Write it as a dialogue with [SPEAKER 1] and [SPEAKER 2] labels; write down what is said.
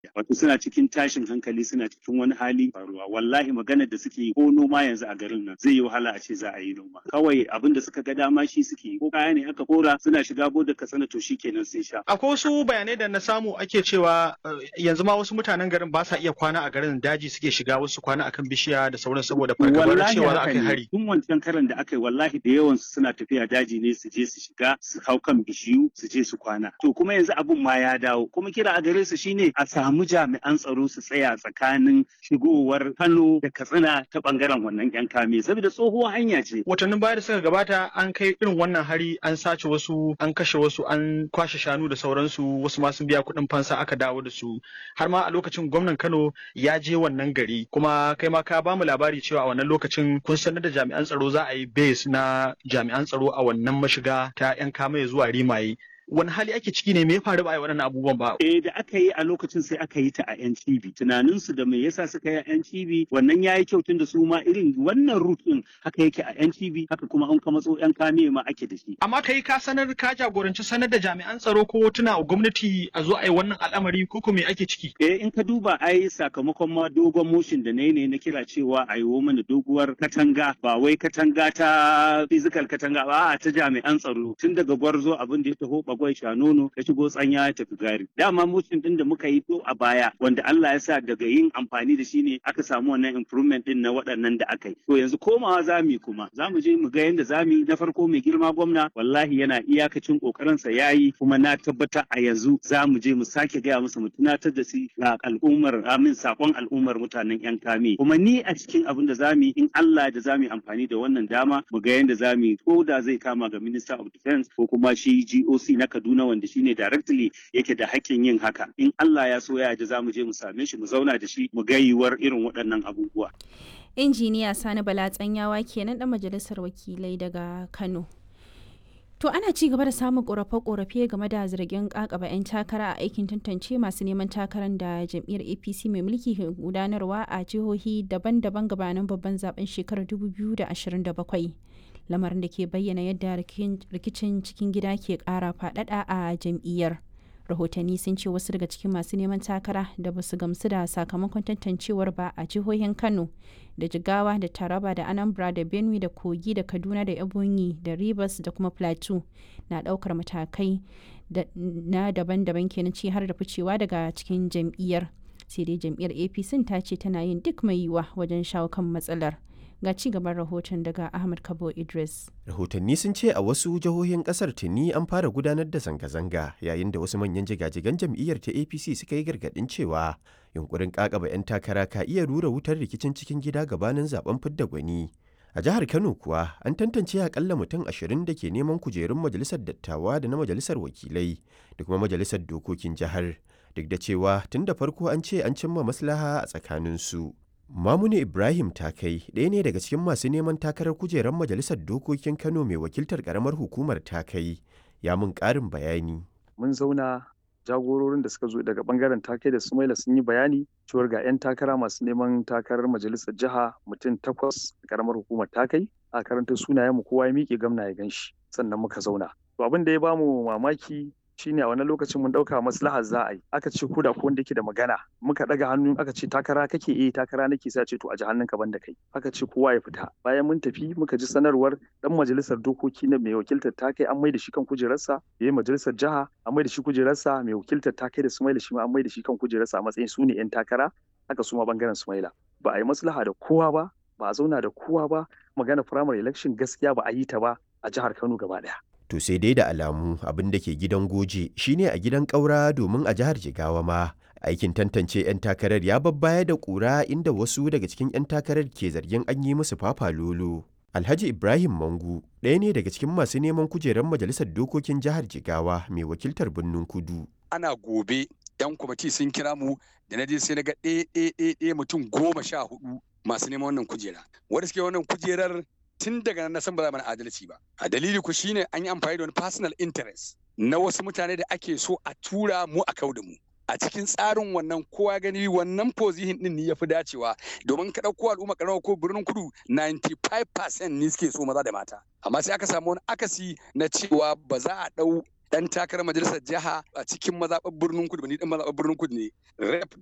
[SPEAKER 1] wato suna cikin tashin hankali suna cikin wani hali faruwa wallahi maganar da suke yi ko noma yanzu a garin nan zai yi wahala a ce za a yi noma kawai abin da suka ga dama shi suke yi ko kaya ne aka kora suna shiga bodar katsina to shi kenan sun sha
[SPEAKER 2] akwai wasu bayanai da na samu ake cewa yanzu ma wasu mutanen garin ba sa iya kwana a garin daji suke shiga wasu kwana akan bishiya da sauran saboda fargabar cewa za a kai hari
[SPEAKER 1] tun wancan karan da aka yi wallahi da yawan su suna tafiya daji ne su je su shiga su hau kan bishiyu su je su kwana to kuma yanzu abin ma ya dawo kuma kira a gare su shine a samu jami'an tsaro su tsaya tsakanin shigowar Kano da Katsina ta bangaren wannan yan kame saboda tsohuwar hanya ce
[SPEAKER 2] watannin baya da suka gabata an kai irin wannan hari an sace wasu an kashe wasu an kwashe shanu da sauransu wasu ma sun biya kuɗin fansa aka dawo da su har ma a lokacin gwamnan Kano ya je wannan gari kuma kai ma ka bamu labari cewa a wannan lokacin kun sanar da jami'an tsaro za a yi base na jami'an tsaro a wannan mashiga ta yan kame zuwa rimaye wani hali ake ciki ne me ya faru ba a yi waɗannan abubuwan ba.
[SPEAKER 1] Eh da aka yi a lokacin sai aka yi ta a yan cibi tunanin su da me yasa suka yi a yan cibi wannan yayi kyau tun da su ma irin wannan route din haka yake a yan cibi haka kuma an kama tso yan kame ma ake da shi.
[SPEAKER 2] Amma kai ka sanar ka jagoranci sanar da jami'an tsaro ko tuna a gwamnati a zo a yi wannan al'amari ko me ake ciki.
[SPEAKER 1] Eh in ka duba ai sakamakon ma dogon motion da nayi ne na kira cewa a yi mana doguwar katanga ba wai katanga ta physical katanga ba a ta jami'an tsaro tun daga gwarzo abin da ya taho bagwai sha nono ya shigo tsanya ya tafi gari dama motion din da muka yi to a baya wanda Allah ya sa daga yin amfani da shi ne aka samu wannan improvement din na waɗannan da aka yi to yanzu komawa za mu kuma za mu je mu ga yadda za mu yi na farko mai girma gwamna wallahi yana iyakacin kokarinsa ya yi kuma na tabbata a yanzu za mu je mu sake gaya musu mu tunatar da su ga al'ummar amin sakon al'ummar mutanen yan kame kuma ni a cikin abin da za mu yi in Allah da za mu yi amfani da wannan dama mu ga yadda za mu yi ko da zai kama ga minister of defense ko kuma shi GOC na Kaduna wanda shine directly yake da hakkin yin haka in Allah ya so ya ji za mu je mu same shi mu zauna da shi mu ga yiwuwar irin waɗannan abubuwa
[SPEAKER 3] injiniya Sani Bala Tsanyawa kenan dan majalisar wakilai daga Kano To ana ci gaba da samun korafe-korafe game da zargin kakaba 'yan takara a aikin tantance masu neman takarar da jam'iyyar APC mai mulki ke gudanarwa a jihohi daban-daban gabanin babban zaben shekarar 2027. Lamarin da ke bayyana yadda rikicin cikin gida ke kara fadada a jam'iyyar. Rahotanni sun ce wasu daga cikin masu neman takara da ba su gamsu da sakamakon tantancewar ba a jihohin Kano da Jigawa da Taraba da Anambra da Benue da Kogi da Kaduna da Ebonyi da Rivers da kuma Plateau na daukar matakai na daban-daban kenan ci har da ficewa daga cikin jam'iyyar. Sai dai jam'iyyar APC ta ce tana yin duk mai yiwa wajen shawo kan matsalar. Ga ci gaban rahoton daga Ahmad Kabo Idris.
[SPEAKER 4] Rahotanni sun ce a wasu jihohin kasar tuni an fara gudanar da zanga-zanga yayin da wasu manyan jigajigan jam'iyyar ta APC suka yi gargadin cewa yunkurin kakaba 'yan takara ka iya rura wutar rikicin cikin gida gabanin zaben fidda gwani. A jihar Kano kuwa an tantance akalla mutum ashirin da ke neman kujerun majalisar dattawa da na majalisar wakilai da kuma majalisar dokokin jihar duk da cewa tun da farko an ce an cimma maslaha a tsakaninsu. Mamuni Ibrahim Takai ɗaya ne daga cikin masu neman takarar kujerar majalisar dokokin Kano mai wakiltar ƙaramar hukumar Takai ya mun ƙarin bayani.
[SPEAKER 5] Mun zauna jagororin da suka zo daga bangaren Takai da Sumaila sun yi bayani cewar ga 'yan takara masu neman takarar majalisar jiha mutum takwas ƙaramar hukumar Takai a karanta sunayen mu kowa ya miƙe gamna ya ganshi sannan muka zauna. To abin da ya bamu mamaki shine a wani lokacin mun dauka maslahar za a yi aka ce ko da ko wanda yake da magana muka daga hannu aka ce takara kake eh takara nake sai ce to a ji hannunka banda kai aka ce kowa ya fita bayan mun tafi muka ji sanarwar dan majalisar dokoki na mai wakiltar ta kai an mai da shi kan kujerarsa yayi majalisar jiha an mai da shi kujerarsa mai wakiltar ta kai da Sumaila shi ma an mai da shi kan kujerarsa a matsayin su ne yan takara haka su ma bangaren Sumaila ba a yi maslaha da kowa ba ba a zauna da kowa ba magana primary election gaskiya ba a yi ta ba a jihar Kano gaba daya
[SPEAKER 4] To sai dai da alamu abin da ke gidan goje shine a gidan ƙaura domin a jihar Jigawa ma. Aikin tantance 'yan takarar ya babbaya da ƙura inda wasu daga cikin 'yan takarar ke zargin an yi musu fafa lolo. Alhaji Ibrahim Mangu ɗaya ne daga cikin masu neman kujerar majalisar dokokin jihar Jigawa mai wakiltar birnin Kudu.
[SPEAKER 6] Ana gobe 'yan kwamiti sun kira mu da na je sai na ga ɗaya mutum goma sha hudu masu neman wannan kujera. Wanda suke wannan kujerar tun daga nan na san ba za mana adalci ba a dalili ku shine an yi amfani da wani personal interest na wasu mutane da ake so a tura mu a kau da mu a cikin tsarin wannan kowa gani wannan position din ne yafi dacewa domin ka dauko al'umma karamar ko birnin kudu 95% ne suke so maza da mata amma sai aka samu wani akasi na cewa ba za a dau dan takarar majalisar jiha a cikin mazaɓar birnin kudu ni dan mazaɓar birnin kudu ne rep